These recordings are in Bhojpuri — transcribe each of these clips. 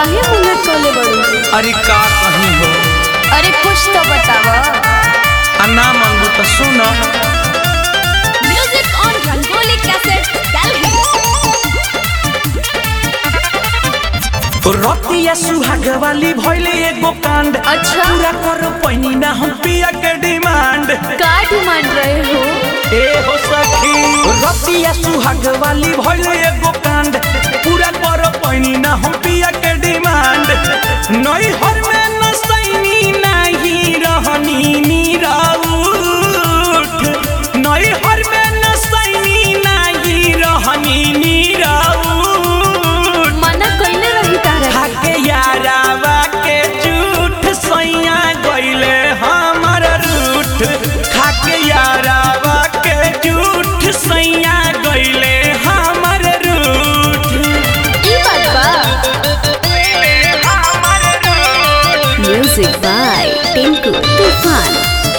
काहे मुंह लटकले बड़ू अरे का कहीं हो अरे कुछ तो बतावा आ ना मांगू तो सुन music on Rangoli cassette Delhi रतिया सुहाग वाली भइले एगो कांड अच्छा। पूरा करो पैनी ना हम पिया के डिमांड का डिमांड रहे हो ए हो सखी रतिया सुहाग वाली भइले एगो कांड पूरा करो पैनी ना हम पिया के डिमांड नई हर में नसैनी नाही रहनी नीराउठ नई हर में नसैनी नाही रहनी नीराउठ मना कइले रही तारा खाके यारावा के झूठ सैया गइले हमर रूठ खाके यारावा के झूठ सैया गइले हमर रूठ ई बात बा हमर रूठ म्यूजिक बाय टिंकू तूफान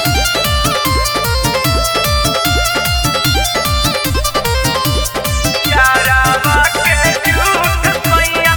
यारावा के झूठ सैया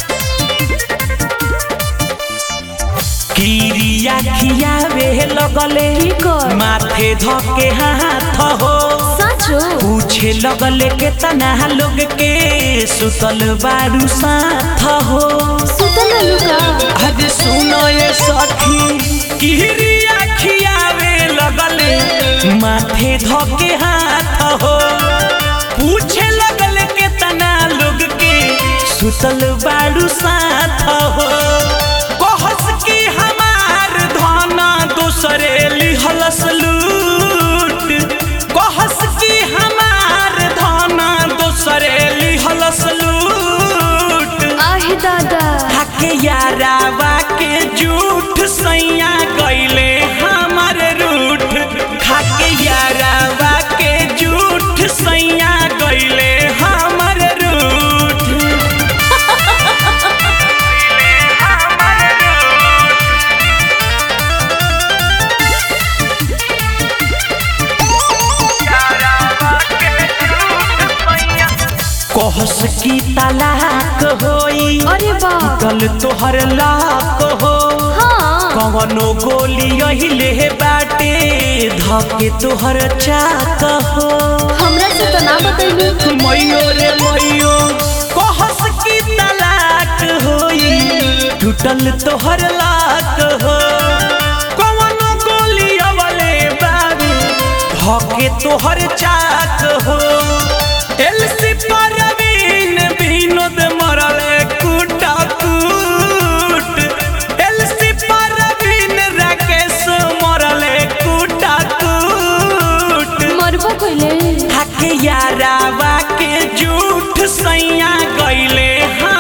किरिया खियावे लगले की कर? माथे धके हाथ हो सचो पूछे लगले के तना लोग के सुतल बारू साथ हो सुतल लुका आज सुनो ये सखी किरिया खियावे लगले माथे धके हाथ हो पूछे लगले के तना लोग के सुतल बारू साथ हो कहस की हमार धना दूसरे लिहलस लूट कहस की हमार धना दूसरे लिहलस लूट आहे दादा खाके यारावा के झूठ सैया गइले हमर रूठ खाके यारावा के झूठ सैया गइले हमर रूठ कहस की तलाक होई अरे बाप कल तोहर लाक हो हाँ कवनो गोली अहिले बाटे धके तोहर चाक हो हमरा से तो ना बतैलू मैयो रे मैयो कहस की तलाक होई टूटल तोहर लाक हो कवनो गोली अवले बाबे धके तोहर चाक हो एलसी परवीन विनोद मरले कुटा कूट एलसी परवीन राकेश मरले कुटा कूट मरबो कइले हके यारावा के झूठ सैया गइले